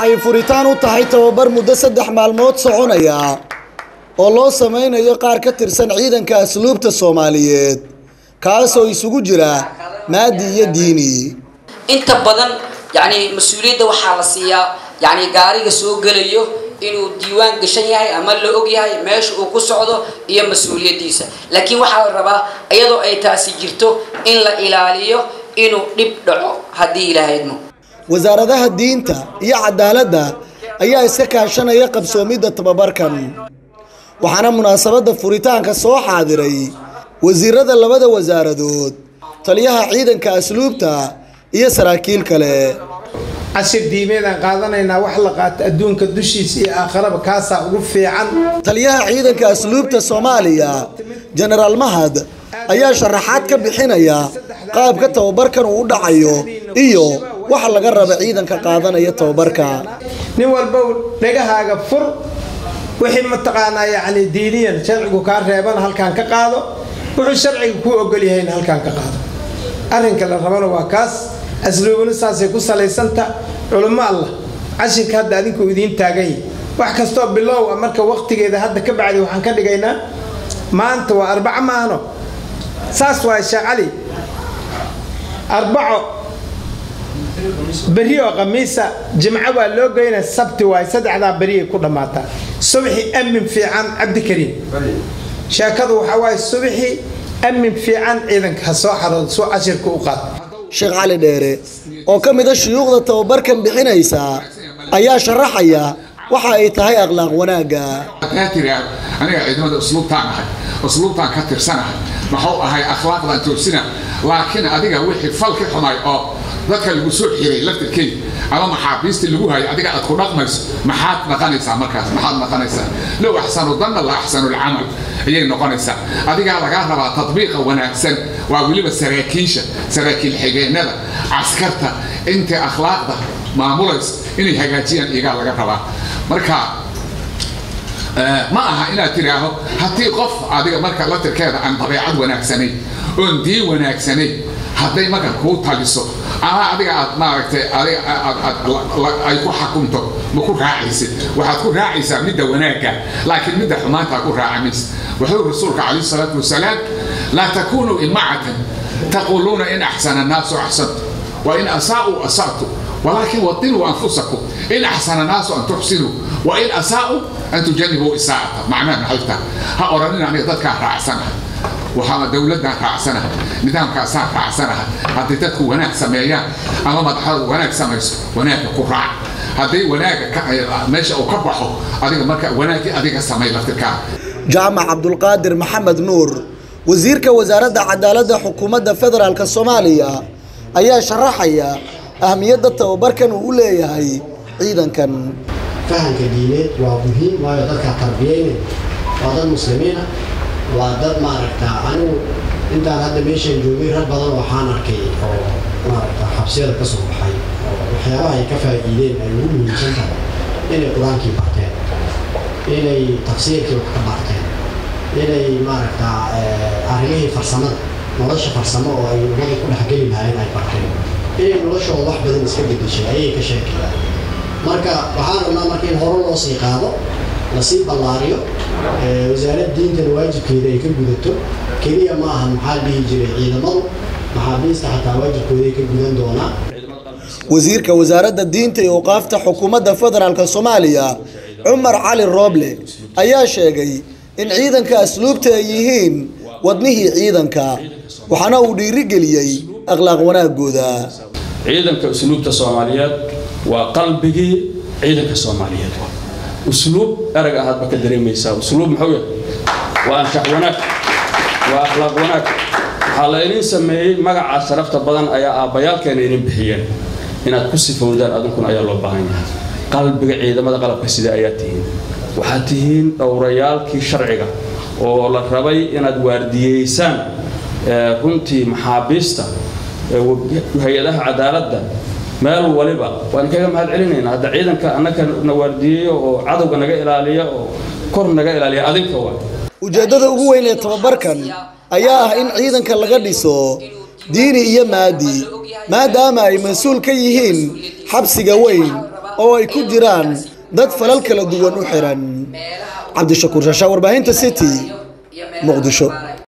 waxay furitaan u tahay tababar muddo saddex maalmood soconaya oo loo sameynayo qaar ka tirsan ciidanka asluubta soomaaliyeed kaasoo isugu jira maadi iyo diini inta badan yani mas-uuliyadda waxaa la siiyaa yani gaariga soo gelayo inuu diiwaan gashan yahay ama la og yahay meesha uu ku socdo iyo mas-uuliyaddiisa laakiin waxaa la rabaa iyadoo ay taasi jirto in la ilaaliyo inuu dhib dhaco haddii ilaahydmo wasaaradaha diinta iyo cadaaladda ayaa iska kaashanaya qabsoomidda tababarkan waxaana munaasabadda furitaanka soo xaadiray wasiirada labada wasaaradood taliyaha ciidanka asluubta iyo saraakiil kale cashir diimeedaan qaadanaynaa wax la qaato adduunka dushiisa iyo aakharaba kaasaa ugu fiican taliyaha ciidanka asluubta soomaaliya jenaraal mahad ayaa sharaxaad ka bixinaya qaabka tababarkan uu u dhacayo iyo waxa laga raba ciidanka qaadanaya tababarka nin walbow dhegahaaga fur wixii mataqaanaa yacni diiniyan sharcigu kaa reeban halkaan ka qaado wuxuu sharciga kuu ogol yahayna halkaan ka qaado arrinka la rabana waa kaas asluubuna saasay ku salaysanta culummo allah cashirka hadda adinku idiin taagan yahi wax kastoo bilow a marka waqtigeeda hadda ka bacdi waxaan ka dhigaynaa maanta waa arbaco maahno saas waay sheekh cali arbaco beri oo khamiisa jimco waa loo geynaa sabti waay saddexdaa beriyay ku dhammaataa subxi amin fiican cabdikariim sheekadu waxaa waaye subxi amin fiican ciidanka ha soo xaroodo soo cashirka u qaad sheekh cali dheere oo ka mid a shuyuukhda tababarkan bixinaysa ayaa sharaxaya waxa ay tahay akhlaaq wanaagga aniga ciidamada usluubtaan ahay usluubtaan ka tirsanahay maxuu ahay akhlaaqdaan toosina laakiin adiga wixii falki xumay oo dadka lagu soo xiray laftirkeeda ama maxaabiista lagu hayo adiga aad ku dhaqmayso maxaad naqanaysaa markaas maxaad naqanaysaa low axsanu danna la axsanu lcamal ayay noqonaysaa adigaa lagaa rabaa tadbiiqa wanaagsan waa weliba saraakiisha saraakiil xigeenada caskarta inta akhlaaqda maamulaysa inay hagaajiyaan iyagaa laga rabaa marka ma aha inaad tidhaaho haddii qof adiga marka laftirkeeda aan dabeecad wanaagsanayn oon diin wanaagsanayn hadday marka kuu taliso ama adiga aad maaragtay adiga ay ku xakunto ma ku raacaysid waxaad ku raacaysaa midda wanaagga laakiin midda xumaantaa ku raaca maysa wuxuu rasuulka calayhi salaatu wasalaam laa takunuu imacatan taquuluuna in axsana annaasu axsantu wa in asaa'uu asa'tu ولكن وطنوا أنفسكم إن أحسن الناس أن تحسنوا وإن أساءوا أن تجنبوا إساءة معناه محلتا ها أرانينا أن يضدك رأسنا وحما دولتنا رأسنا نظام كأسان رأسنا هذه تدكو وناك سميان أما مدحر وناك سميس وناك قرع هذه وناك ماشي أو كبحو هذه مركا وناك هذه سمي لفتكا jaamac cabdulqaadir maxamed nuur wasiirka wasaaradda cadaaladda xukuumadda federaalk soomaaliya ayaa sharaxaya ahmiyadda tababarkan uu u leeyahay ciidankan fahamka diineed waa muhiim waayo dadka tarbiyeyna waa dad muslimiina waa dad maaragta anigu intaan hadda meeshaan joogay rag badan waxaan arkay oo maaragta xabsiyada ka soo baxay oo waxyaabaha ay ka faa'iideen ay ugu muhiimsan tahay inay qur-aankii barteen inay tafsiirkii wax ka barteen inay maaragta arrimihii farsamada nolosha farsamo oo ay ummada ku dhexgeli lahayn ay barteen inay noloshooda wax badan iska bedeshay ayay ka sheekayaan marka waxaan rabnaa marka in hore loo sii qaado lasii ballaariyo wasaaradda diintana waajibkeeda ay ka gudato keliya ma ahan maxaa dhihi jiray ciidamadu maxaabiista xataa waajibkooda ay ka gudan doonaan wasiirka wasaaradda diinta iyo awqaafta xukuumadda federaalk soomaaliya cumar cali rooble ayaa sheegay in ciidanka asluubta ay yihiin wadnihii ciidanka waxaana uu dhiirigeliyey akhlaaq wanaagooda ciidanka usluubta soomaaliyeed waa qalbigii ciidanka soomaaliyeed usluub erag ahaadba ka dareemaysaa usluub muxuu yahay waa anshax wanaag waa akhlaaq wanaag waxaa la idin sameeyey magacaa sharafta badan ayaa aabbayaalkeena idin bixiyeen inaad ku sifowdaan adunkuna ayaa loo baahan yahay qalbiga ciidamada qalabka sida ayaa tihiin waxaad tihiin dhowrayaalkii sharciga oo la rabay inaad waardiyeysaan runtii maxaabiista hay-adaha cadaaladda meel waliba waan kaga mahad celinayna hadda ciidanka annaka na waardiyeeyo oo cadowga naga ilaaliya oo kor naga ilaaliya adinka waa ujeeddada ugu weyn ee tababarkan ayaa ah in ciidanka laga dhiso diini iyo maadi maadaama ay mas-uul ka yihiin xabsiga weyn oo ay ku jiraan dad falal kala duwan u xiran cabdishakuur shashaa warbaahinta city muqdisho